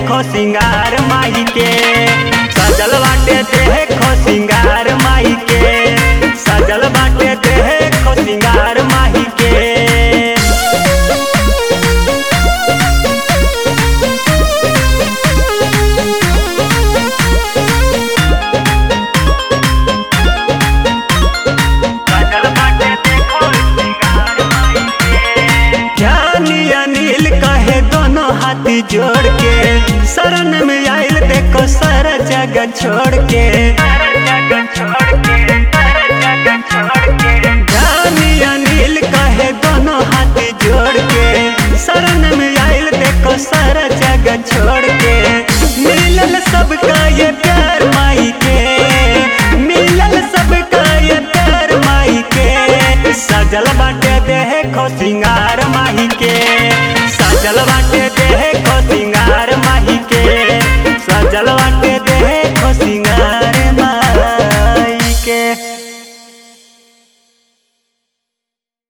देखो सिंगार माई के सजल बाटे देखो सिंगार माई के सजल बाटे देखो सिंगार माई के ज्ञानी अनिल कहे दोनों हाथी जोड़ के शरण में आयल देखो सारा जगह छोड़ के ज्ञानी अनिल कहे दोनों हाथी जोड़ के शरण में आयल देखो सारा जगह छोड़ के मिलल सबका ये प्यार माई के मिलल सबका ये प्यार माई के सजल बाटे देखो सिंगार माही के सजल बाटे देखो सिंगार